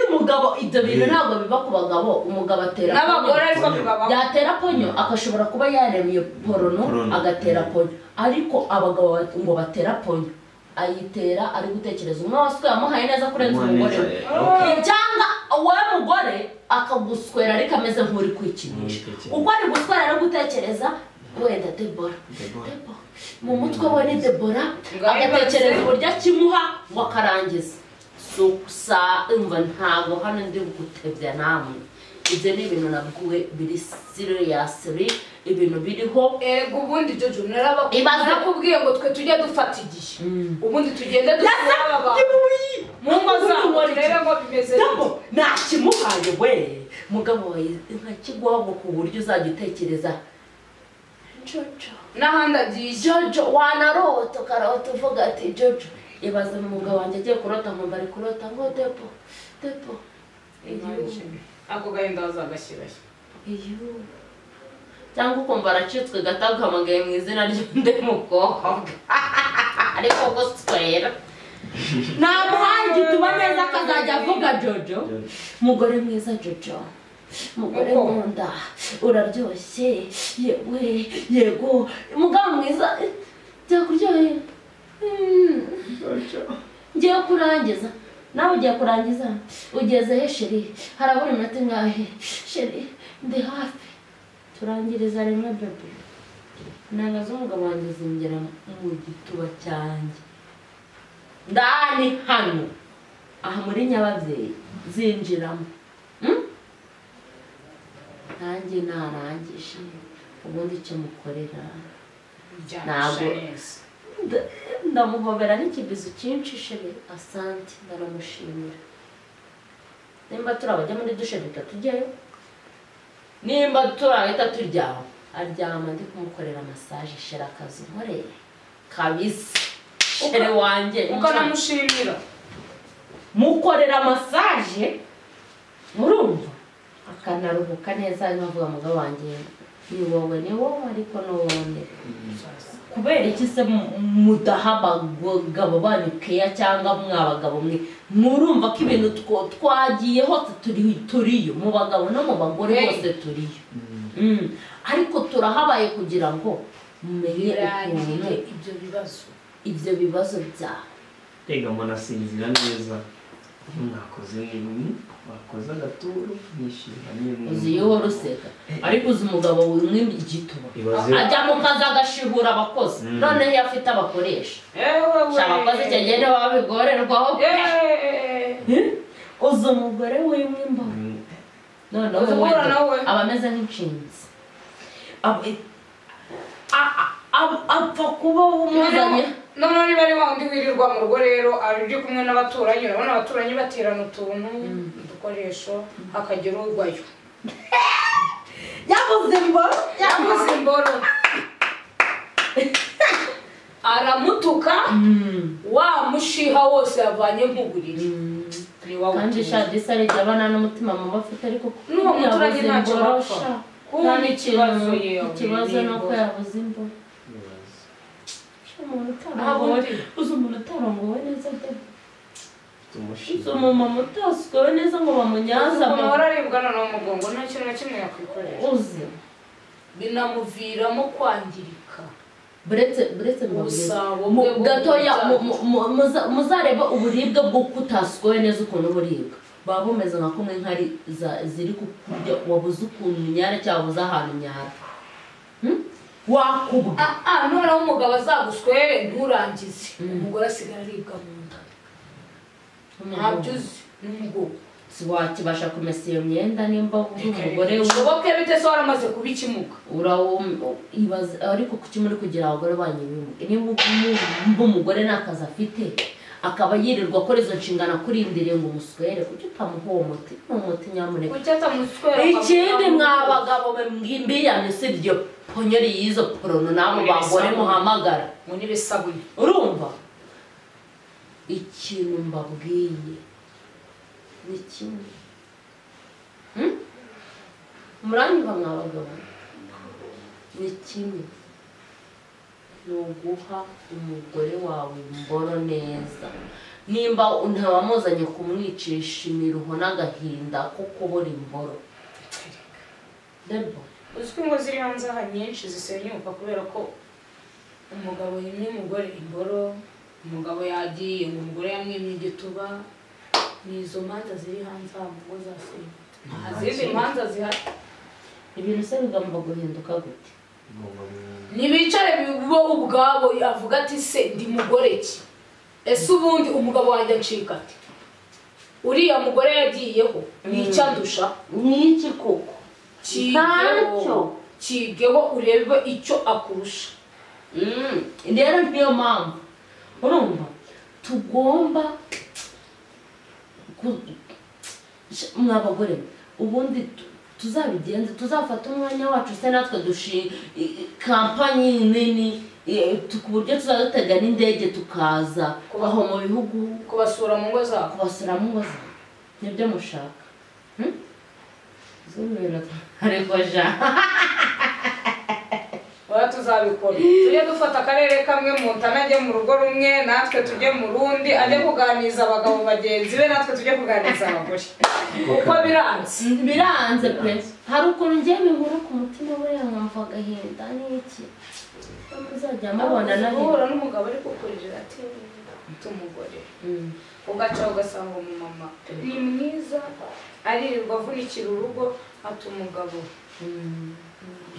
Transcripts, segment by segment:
umugabo ibyo bintu ntabwo biba ku bagabo umugabo atera n'abagore ariko bibabaho yatera ponyo agashobora kuba yareba iyo porono Porono. agatera ponyo ariko abagabo bat- ngo batera ponyo ayitera ari gutekereza umwe wasuka yamuhaye neza kurenza umugore we cyangwa wowe mugore akaguswera ariko ameze nk'uri kwikinisha Nk'uri ubwo ari guswera no gutekereza wenda debora Deborah. Debora. mu mutwe we ni debora Ngo agatekereza ayibatse. uburyo akimuha ngo akarangiza susa umva ntabwo hano ndi gutebya namwe ibyo ni ibintu nabwiwe biri siriyasiri ibintu biriho ego ubundi jojo Ibaze. narakubwiye ngo twe tujye dufata igihe ubundi tugende dusura aba bantu Ibuyi! mu ngo zabo turebe ngo bimeze Ndabo bite nakimuhaye we mugabo wawe ntakigwaho ku buryo uzajya utekereza jojo n'ahandi agiye jojo wanarota ukarota uvuga ati jojo ibaze mu mugabo wanjye agiye kurota nkumva ari kurota ngo depo depo igihu ako gahinda wazagashyirayo igihu cyangwa ukumva aracitswe gato agahamagaye mu izina ry'undi mukobwa ariko ubwo twera nta muhangi tuba neza akazajya avuga jojo mugore mwiza jojo mugore Uko? nkunda uraryoshye yewe yego mugabo mwiza eh, byakuryoheye Mm. ngiye kurangiza nawe ugiye kurangiza ugeze he sheri harabura iminota ingahe sheri ndi hafi turangiriza rimwe bebe inanga z'umugabo wanjye zingera mu gituba cyanjye ndani hano aha muri nyababyeyi zinjiramo Mm? nanjye narangije ubundi icyo mukorera Ntabwo. Nda- ndamuhobera n'ikibizo cyinshi sheri asante ndaramushimira nimba turi abajya muri dushe duhita tujyayo nimba turi ahita turyama aryama ndi kumukorera masaje sheri akazi nkoreye kabisa sheri wanjye uko namushimira mukorera masaje murumva akanaruhuka neza hanyuma avuga mugabo wanjye ni wowe ni wowe ariko n'uwongere kubera iki se mu- mudaha abagabo banyu keya cyangwa mwa bagabo mwe murumva ko ibintu two- twagiye hose turi turiyo mu bagabo no mu bagore Hey. hose turiyo Mm. ariko turahabaye kugira ngo mumenye ukuntu birangire ibyo bibazo ibyo bibazo byawe rega munasinzira neza mwakoze n'ibintu wakoze agaturu mwishima n'ibintu uzi iyo uhora useka ariko uzi umugabo wimwe igituba Ibaze. ajya mu kazi agashibura abakozi Mm. noneho iyo afite abakoresha ewe we sha abakozi icyo gihe nibo baba bigorerwaho Eee. uzi umugore wimwe imbaho Mm, noneho Uzi guhura na we. wenda aba ameze nk'inshinzi Aba- a- a- a- apfa kuba umuzanye noneho niba ari wa wundi wirirwa mu rugo rero ari kumwe n'abaturanyi urabona abaturanyi baterana utuntu udukoresho hakagira urwayo yabuze imboro yaguze imboro aramutuka wa mushiha wose yavanye mu buriri ni wa kandi wundi. sha disa rijya abana n'umutima mubi afite ariko N'uwo muturage yabuze ntacyo imboro, bapfa. sha. Kuba nta n'ikintu n'ikibazo yewe, ikibazo ni ni uko imboro. yabuze imboro ibaze. Sha, umuntu utarongowe Abundi. uzi umuntu utarongowe neza de Mfite uzi umushinga umumama utasukowe neza ngo bamunyaze umuntu amaguru araribwa noneho umugongo nta kintu na kimwe yakwikoresha uzi binamuviramo kwangirika buretse buretse mu burezi. Ubusabo Mu- bwe bwo gatoya mu- mu- mu- mu- muza- muzareba uburibwe bwo kutasukowe neza ukuntu buribwa baba bumeze nka kumwe nkari za- ziri kukurya wabuze ukuntu unyara cyangwa wabuze ahantu unyara Hmm? wakubwa Ah, ah, noneho umugabo azaguswere nturangize umugore asigara aribwa mu nda ntabyo uzi n'umugongo siwakibasha kumesa iyo myenda nimba uri umugore we bishoboke bite se waramaze kuba ikimuga urawum- ibaze- ariko kuki muri kugira abagore banyu bimuge niba umva umugore nta kazi afite akaba yirirwa akora izo nshingano akurindiriye ngo umuswere kuki utamuha uwo muti ni umuti nyamuneka kuki atamuswera ikindi mwa bagabo mwe mwimbiyane usibye ponyeri y'izo porono n'abo bagore muhamagara ngo nibe sabuni urumva ikintu mbabwiye ni kimwe Hmm? muranyumva mwa bagabo ni kimwe ni uguha umugore wawe imboro neza nimba ntiwamuzanye kumwicisha imiruho n'agahinda ko kubura imboro Debo, uzwi ngo ziri hanze aha nyinshi zisenyuka kubera ko umugabo yimye umugore imboro umugabo yagiye ngo umugore yamwimye igituba ni izo manza ziri hanze aha mu ngo zasenyuka nta zindi manza zihari ibintu se bigomba guhinduka gute Ngomba guhinduka. ntibicare bo ubwabo avuga ati se ndi mugore ki ese ubundi umugabo wanjye acika ati uriya mugore yagiyeho ni icyo andusha n'iki koko Ntacyo. kigeho kigeho urebe icyo akurusha Mm, rero niyo mpamvu urumva tugomba ku- sh- mwa bagore mwe, ubundi tu- tuzabigenze tuzafata umwanya wacu se natwe dushi i- i- kampanyi nini i- tu- ku buryo tuzajya dutega n'indege tukaza Kuba- aho mu bihugu kubasura mu ngo zabo kubasura mu ngo zawe nibyo mushaka Hmm? zumira ariko jean baba tuzabikora tujye dufata akarere kamwe mu ntana ajye mu rugo rumwe natwe tujye mu rundi ajye kuganiriza abagabo bagenzi be natwe tujye kuganiriza abagore kuko biranze biranze pe hari ukuntu ngiye bihura ku mutima buriya nkumva agahinda n'iki muzajya mubona na guhura n'umugabo ari kukurira ati mfite umugore ugaca ugasanga umumama ni mwiza aririrwa avunikira urugo ati umugabo "Mm,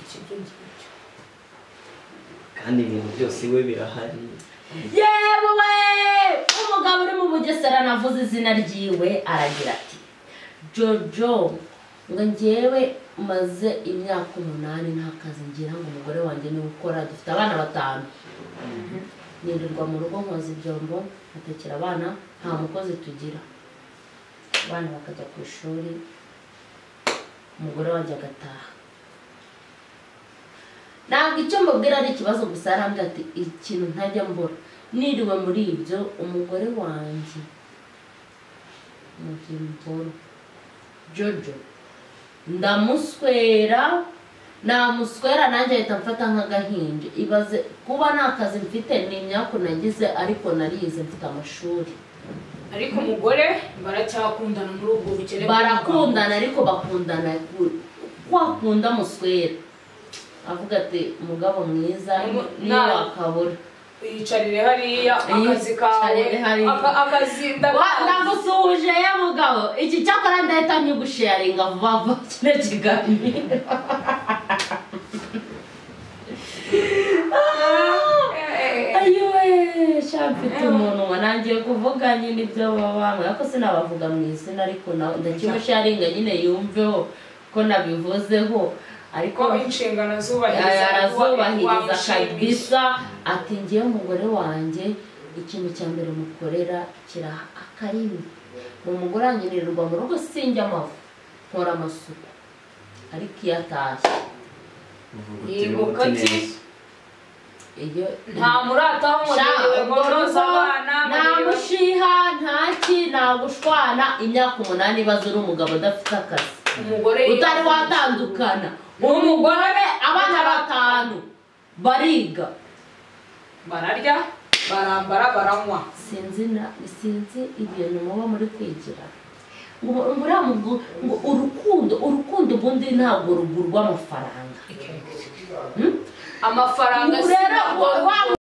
ikibyo ngibyo kandi ibintu byose we birahari yewe we umugabo uri mu bugesera navuze izina ryiwe aragira ati jojo ngo ngewe maze imyaka umunani nta kazi ngira ngo umugore wanjye niwe ukora dufite abana batanu nirirwa mu rugo nkoza ibyombo nkatekera abana nta mukozi tugira abana bakajya ku ishuri umugore wanjye agataha ntabwo icyo mbabwira ari ikibazo gusa yarambwira ati ikintu ntajya mbura niriwe muri ibyo umugore wanjye mugira imboro jojo ndamuswera namuswera nanjye ahita mfata nk'agahinja ibaze kuba nta kazi mfite ni imyaku nagize ariko narize mfite amashuri ariko umugore baracyakundana muri ubwo bukene barakundana ariko bakundana ku- kwakunda muswera avuga ati umugabo mwiza Umu- niyo nta- wakabura yicarire hariya akazi kawe Yicarire hariya. aka- akazi Wa- ndabona ndagusuhuje ye mugabo iki cyakora ndahita nyigusharinga vuba vuba kino kiganiro ayiwe sha mfite umunwa nangiye kuvuga nyine ibyo baba bambwira ko sinabavuga mu izina ariko na- ndakimusharinga nyine yumveho ko nabivuzeho ariko ko inshingano zubahiriza arazubahiriza wamwishimisha. kabisa ati ngewe umugore wanjye ikintu cya mbere mukorera kira akarimi ni umugore wanjye nirirwa mu rugo sinjya amavu nkora amasuku ariko iyo atashye uvugutira Yego, umuti kati. neza iyo nta murata w'umurenge ngo noza abana nta mushiha ntaki nta gushwana imyaka umunani ibaze uri umugabo udafite akazi umugore utari watandukana umugore abana batanu bariga bararya barambara baranywa sinzi na sinzi ibintu muba muri kwigira ngo uriya mugu- ngo urukundo urukundo ubundi ntabwo rugurwa amafaranga amafaranga ubu rero sinagwa- wa